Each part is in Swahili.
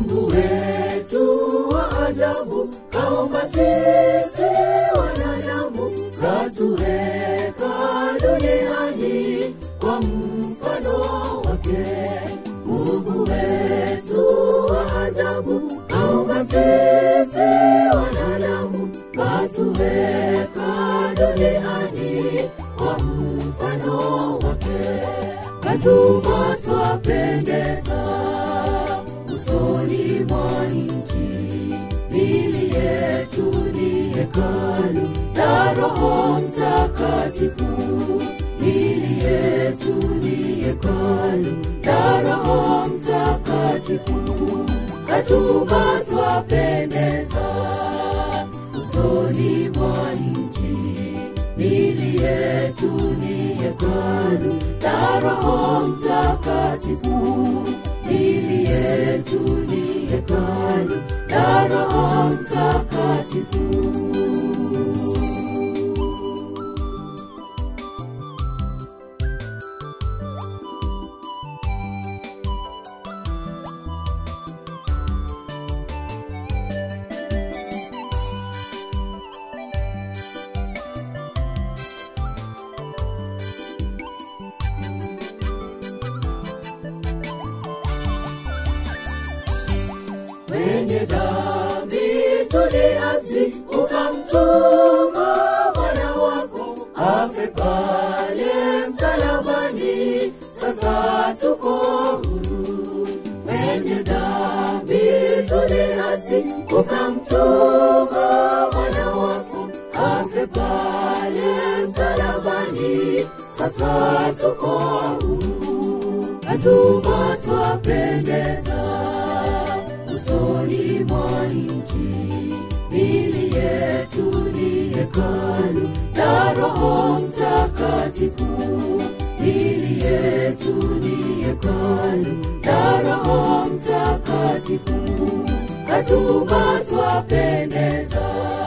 Mungu wetu wa ajabu kaumba sisi wanadamu, katuweka duniani kwa mfano wake. Mungu wetu wa ajabu kaumba sisi wanadamu, katuweka duniani kwa mfano wake. Katuba twapendeza usoni mwa nchi, mili yetu ni hekalu la Roho Mtakatifu. Mili yetu ni hekalu la Roho Mtakatifu. Katuba twapendeza usoni mwa nchi, mili yetu ni hekalu la Roho Mtakatifu. Mili yetu ni hekalu la Roho Mtakatifu. wenye dhambi tuliasi, ukamtuma mwana wako afe pale msalabani. Sasa tuko huru, wenye dhambi tuliasi, ukamtuma mwana wako afe pale msalabani. Sasa tuko huru, hatuba twapendeza usoni mwa nchi, mili yetu ni hekalu la Roho Mtakatifu. Mili yetu ni hekalu la Roho Mtakatifu. Katuba twapendeza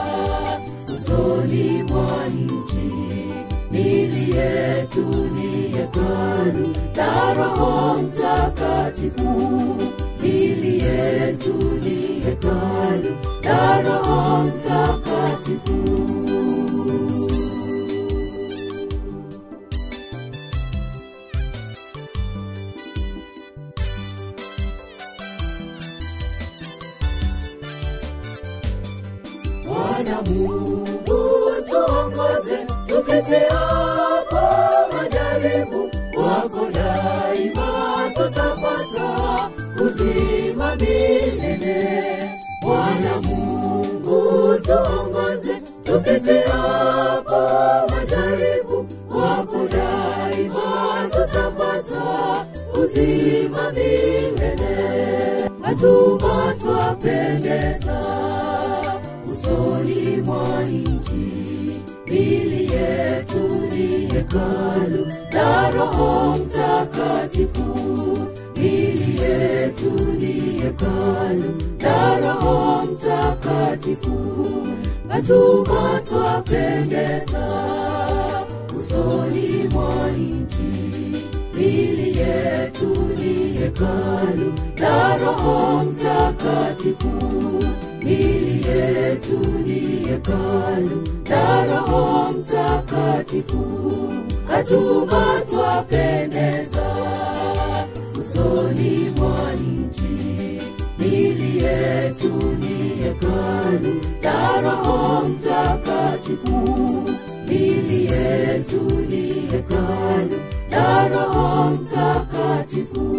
usoni mwa nchi, mili yetu ni hekalu la Roho Mtakatifu mili yetu ni hekalu la Roho Mtakatifu. Bwana Mungu tuongoze, tupite hapo majaribu, wako daima tutapata uzima milele. Bwana Mungu tuongoze, tupite hapo majaribu, wako daima tutapata uzima milele. Hatuba twapendeza usoni mwa nchi, mili yetu ni hekalu la Roho Mtakatifu. Mili yetu ni hekalu la Roho Mtakatifu. Hatuba twapendeza usoni mwa nchi, mili yetu ni hekalu la Roho Mtakatifu. Mili yetu ni hekalu la Roho Mtakatifu. Katuba twapendeza usoni mwa nchi, mili yetu ni hekalu la Roho Mtakatifu. Mili yetu ni hekalu la Roho Mtakatifu.